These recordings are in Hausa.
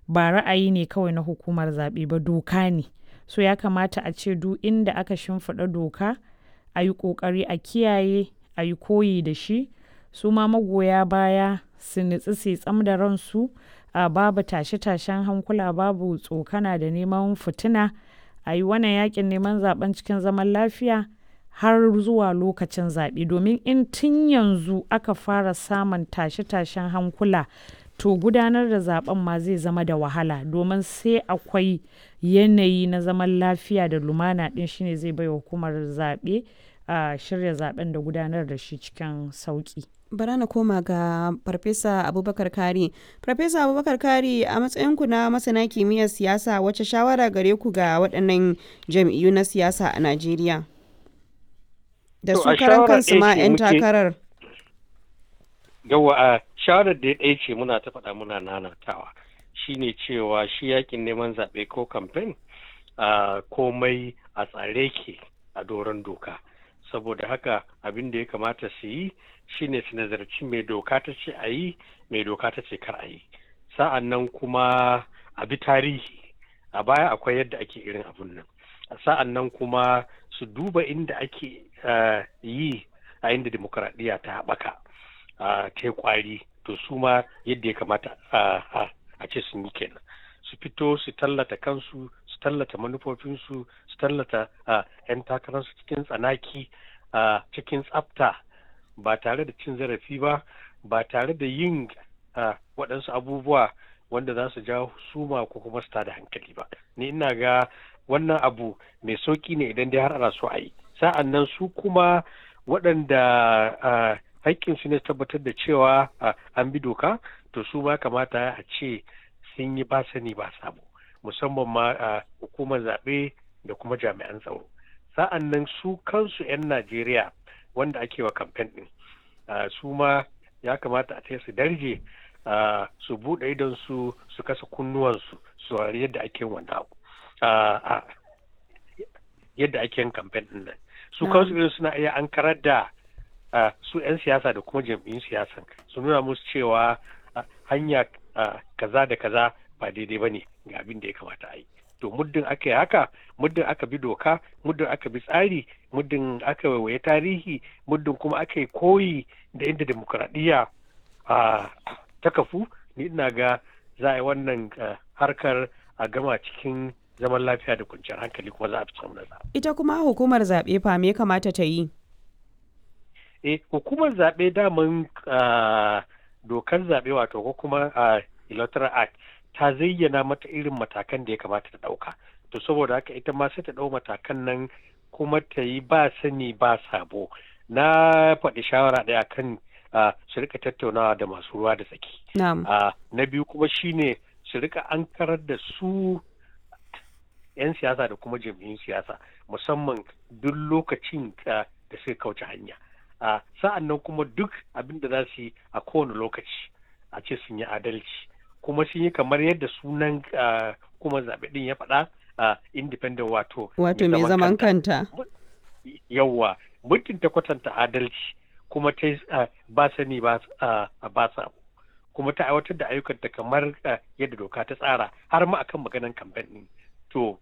ba ra'ayi ne kawai na hukumar zaɓe ba doka ne so ya kamata a ce duk inda aka shimfiɗa doka a yi ƙoƙari a kiyaye a yi koyi da shi su ma magoya baya su nutsu su tsam da ransu a babu tashe-tashen hankula babu tsokana da neman fitina a yi wannan yakin neman zaben cikin zaman lafiya har zuwa lokacin zaɓe domin in tun yanzu aka fara samun tashe-tashen hankula to gudanar da zaben ma zai zama da wahala domin sai akwai yanayi na zaman lafiya da lumana ɗin shine zai bai hukumar zaɓe a shirya zaben da gudanar da shi cikin sauƙi. bara na koma ga farfesa abubakar kari farfesa abubakar kari a matsayinku na masana kimiyyar siyasa wacce shawara gare ku ga waɗannan jam'iyyu na siyasa a najeriya da su karan kansu ma 'yan takarar yawa a shawarar da ya ɗaya ce muna ta faɗa muna nanatawa shine cewa shi yakin neman zaɓe ko kamfen komai a tsare ke a doron doka saboda haka abin da ya kamata su yi shine su nazarci mai doka ta ce a yi mai doka ta ce kar a yi sa'an nan kuma a bi tarihi a baya akwai yadda ake irin abun nan sa'an nan kuma su duba inda ake yi a inda demokuraɗiyya ta haɓaka ta kwari to su ma yadda ya kamata a ce sun yi kenan su fito su tallata kansu su tallata manufofinsu su tallata 'yan takararsu cikin tsanaki cikin tsafta ba tare da cin zarafi ba ba tare da yin waɗansu abubuwa wanda za su jawo suma ko kuma su tada hankali ba ni ina ga wannan abu mai sauƙi ne idan dai har ana so a yi sa'an nan su kuma waɗanda haƙƙinsu ne tabbatar da cewa an bi doka to su ma kamata a ce sun yi ba sani ba sabo musamman ma a hukumar zaɓe da kuma jami'an tsaro sa'an nan su kansu 'yan najeriya wanda ake wa kamfen ɗin su ma ya kamata a su darje su buɗe idon su su kasa kunnuwansu su yadda ake wannan yadda ake yin kamfen ɗin nan su kansu irin suna iya an karar da su 'yan siyasa da kuma jam'iyyun siyasan su nuna musu cewa hanya kaza da kaza ba daidai ba ne ga abin da ya kamata a yi to muddin aka yi haka muddin aka bi doka muddin aka bi tsari muddin aka waiwaye tarihi muddin kuma aka yi koyi da inda demokuraɗiyya ta kafu ni ina ga za a yi wannan harkar a gama cikin zaman lafiya da kwanciyar hankali kuma za a fi samun nasara. ita kuma hukumar zaɓe fa me kamata ta yi eh hukumar zaɓe daman dokar zaɓe wato ko kuma electoral act ta zayyana mata irin matakan da ya kamata ta ɗauka to saboda haka ita ma sai ta ɗau matakan nan kuma ta yi ba sani ba sabo na faɗi shawara ɗaya kan su rika tattaunawa da masu ruwa da tsaki na biyu kuma shine su rika an karar da su 'yan siyasa da kuma jam'iyyun siyasa musamman duk lokacin da suka kauce hanya sa'an nan kuma duk abin da za su yi a kowane lokaci a ce sun yi adalci kuma sun yi kamar yadda sunan kuma zaɓe ɗin ya faɗa independent wato wato mai zaman kanta yawwa muddin ta kwatanta adalci kuma ta ba sani ba sa kuma ta aiwatar da ayyukanta kamar yadda doka ta tsara har ma akan maganan kamfen ɗin to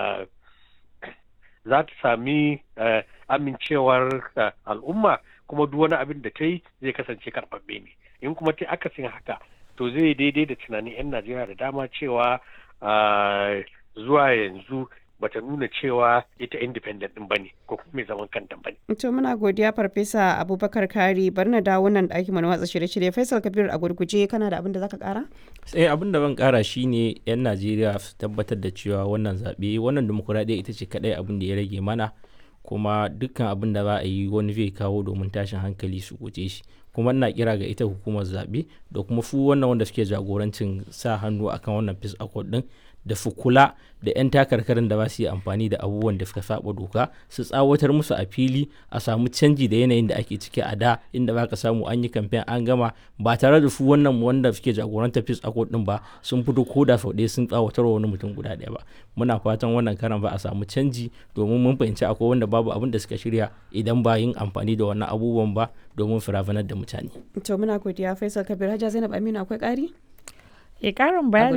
za ta sami amincewar al'umma kuma duk wani abin da ta yi zai kasance karɓaɓɓe ne in kuma ta akasin haka to zai daidai da tunanin 'yan najeriya da dama cewa zuwa yanzu bata nuna cewa ita independent din bane ko kuma mai zaman kanta bane. To muna godiya farfesa Abubakar Kari bar na dawo nan ɗakin mu na watsa shirye-shirye Faisal Kabir a gurguje kana da abin da zaka kara? Sai abin da ban kara shine yan Najeriya su tabbatar da cewa wannan zaɓe wannan demokuraɗiyya ita ce kaɗai abin da ya rage mana kuma dukkan abin da za a yi wani zai kawo domin tashin hankali su guje shi kuma ina kira ga ita hukumar zaɓe da kuma su wannan wanda suke jagorancin sa hannu akan wannan peace accord din da su kula da 'yan takarkarin da ba su yi amfani da abubuwan da suka saba doka su tsawatar musu a fili a samu canji da yanayin da ake ciki a da inda ba ka samu an yi kamfen an gama ba tare da su wannan wanda suke jagorantar peace accord din ba sun fito ko da sau ɗaya sun tsawatar wa wani mutum guda ɗaya ba muna fatan wannan karan ba a samu canji domin mun fahimci akwai wanda babu abin da suka shirya idan ba yin amfani da wannan abubuwan ba domin firafanar da mutane. to muna godiya faisal kabir hajja zainab aminu akwai ƙari? E ƙarin bayani